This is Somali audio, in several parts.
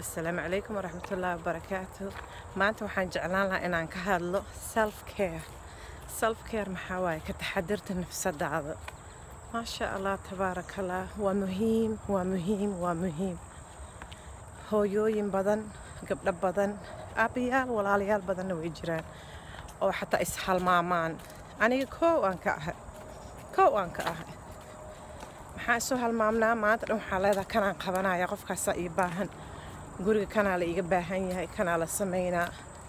asalaamu calaykum waraxmatullaahi wabarakaatu maanta waxaan jeclaan lahaa inaan ka hadlo self care self care maxaa waaye ka taxadirta nafsadaada maasha allah tabaaraka allah waa muhiim waa muhiim waa muhiim hooyooyin badan gabdho badan aabbayaal walaalayaal badanna way jiraan oo xataa ishalmaamaan aniga koow aan ka ahay koow aan ka ahay maxaa isu halmaamnaa maanta dhan waxaa leedaha kanaan qabanaya qofkaasaa ii baahan guriga kanaa la iiga baahan yahay kanaa la samaynaa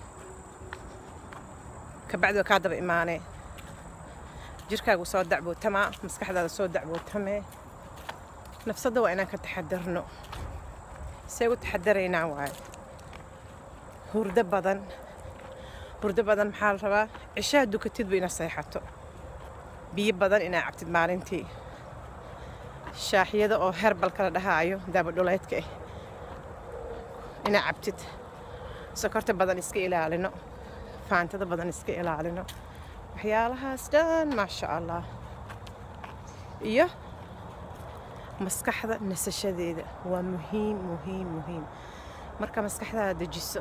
kabacdi waa kaa daba imaanee jirkaagu soo dacbootamaa maskaxdaada soo dacbootamee nafsadda waa inaan ka taxadarno see u taxadaraynaa waaye hurdo badan hurdo badan maxaa la rabaa cishaha dukatidba inaad seexato biyo badan inaad cabtid maalintii shaaxyada oo herbalka la dhahaayo daabadhuleydka ah inaad cabtid sokorta badan iska ilaalino faantada badan iska ilaalino waxyaalahaas dhan maasha allah iyo maskaxda nasashadeeda waa muhiim muhiim muhiim marka maskaxdaada dejiso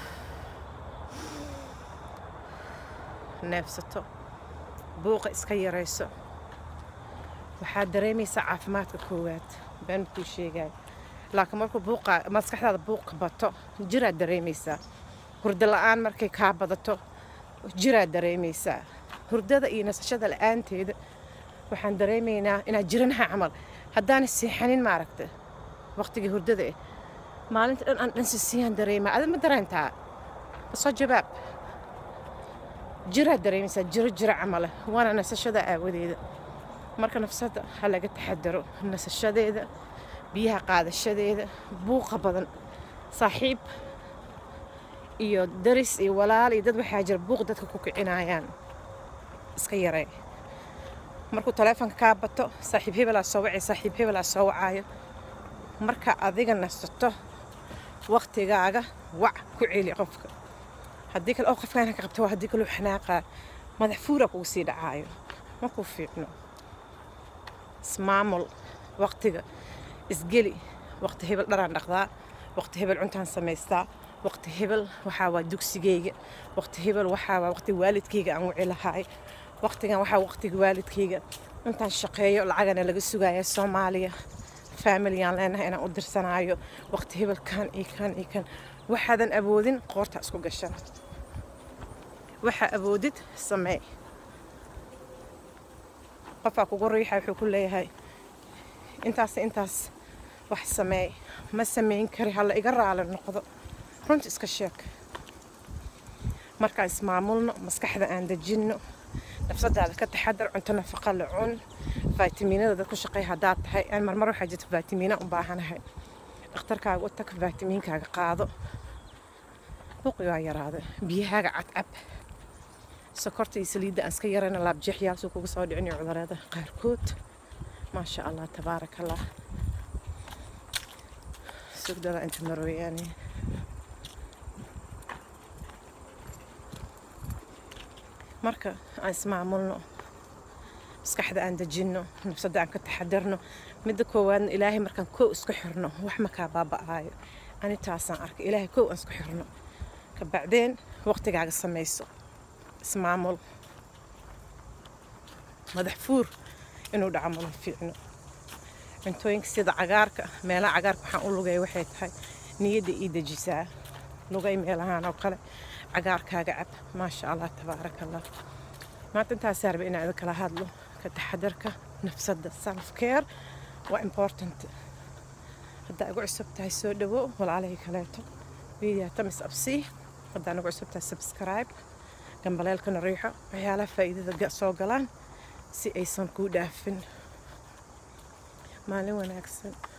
neefsato buuqa iska yarayso waxaad dareemaysaa caafimaadka koowaad been kuu sheegaayo laakiin markuu buuqa maskaxdaada buuqa bato jiraad dareemaysaa hurdo la-aan markay kaa badato jiraad dareemaysaa hurdada iyo nasashada la-aanteeda waxaan dareemaynaa inaad jiranaha camal haddaana seexanin maaragta waqtigii hurdada ah maalinta dhan aan dhansi siiyaan dareemaa adi ma dareentaa soo jawaab jiraad dareemaysaa jiro jiro camale waana nasashada aawadeeda marka nafsada ha laga taxadaro nasashadeeda biyaha qaadashadeeda buuqa badan saaxiib iyo daris iyo walaal iyo dad waxaa jira buuq dadka ku kicinayaan iska yaree markuu taleefonka kaa bato saaxiib hebelaa soo wacay saaxiib hebelaa soo wacaayo marka adiga nasato waqtigaaga wac ku celi qofka haddii kale oo qofkaan ka qabto waa haddii kaloo xanaaqaa madax fuura kugu sii dhacaayo markuu fiicno ismaamul waqtiga isgeli waqti hebel dharaan dhaqdaa waqti hebel cuntaan samaystaa waqti hebel waxaa waa dugsigeyga waqti hebel waxaa waa waqti waalidkayga aan wici lahaay waqtigan waxaa waqtiga waalidkayga intaan shaqeeyo lacagana laga sugaya soomaaliya faamiliyaan leenahay inaan u dirsanaayo waqti hebel kan iyo kan iyo kan waxaadan awoodin qoorta isku gashan waxaa awoodid samee qofaa kugu riixa wuxuu ku leeyahay intaas intaas wax sameey ma samayn kari hala iga raali noqdo runta iska sheeg markaan ismaamulno maskaxda aan dejinno nafsadaada ka taxadar cunto nafaqa la cun faatimiinada dad ku shaqeey haddaad tahay aan marmar waxaa jirta faatimiina u baahanahay dhakhtarkaaga u tag faatimiinkaaga qaado buuqigaa yaraada biyahaaga cadcab sokorta iyo saliidda aan iska yarayna laabjeexyaalsuu kugu soo dhicin iyo cudurada qaarkood maasha allah tabaaraka allah sugdada inta marweyaane marka aan ismaamulno maskaxda aan dejinno nafsadda aan ka taxadarno midda koowaadna ilaahay markaan kow isku xirno wax makaa baaba'aayo ani taasaan arkay ilaahay kow aan isku xirno kabacdeen waqtigaaga samayso ismaamul madax fuur inuu dhaco mala fiicno cuntooyinka sida cagaarka meelaha cagaarka waxaan u lugay waxay tahay niyadda ii dejisaa lugay meelahaan oo kale cagaarkaaga cab maasha allah tabaaraka allah maanta intaasaa raba inaan idin kala hadlo ka taxadarka nafsadda self care waa important haddaa igu cusub tahay soo dhawo walaalahii kaleeto video tamis absii haddaa igu cusub tahay subscribe gambaleelkana riixo waxyaalaha faa'iidada soo galaan si aysan kuu dhaafin maalin wanaagsan